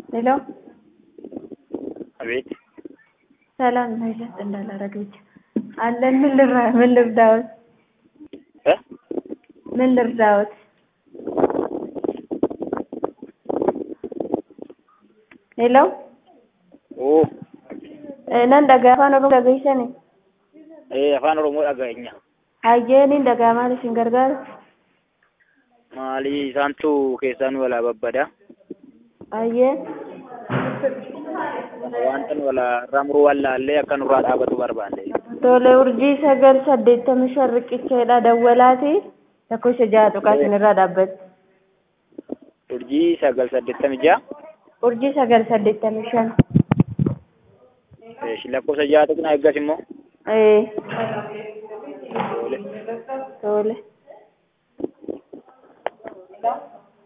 ሄሎ አቤት ሰላም መለስ እንዳላረገች አለን። ምን ልራ ምን ልርዳዎት? እ ምን ልርዳዎት? ሄሎ oo nan dhagaa afaan oromoo dhageessani ee afaan oromoo dhaga'inya hayyeeniin dhagaa maal isin gargaara maalii isaantu keessaa nu walaa babbada hayyeen wanta nu walaa irraa muruu wallaallee akka nurraa dhaabatu barbaanne tole urjii sagal saddeettamii shan riqicheedha dawwalaati lakkoofsa ja'a tuqaa isinirraa dhaabbate urjii sagal saddeettamii ja'a urjii sagal saddeettamii shan Eeshi lakkoofsa ja'a tuqna eeggas immoo ee Tole. tole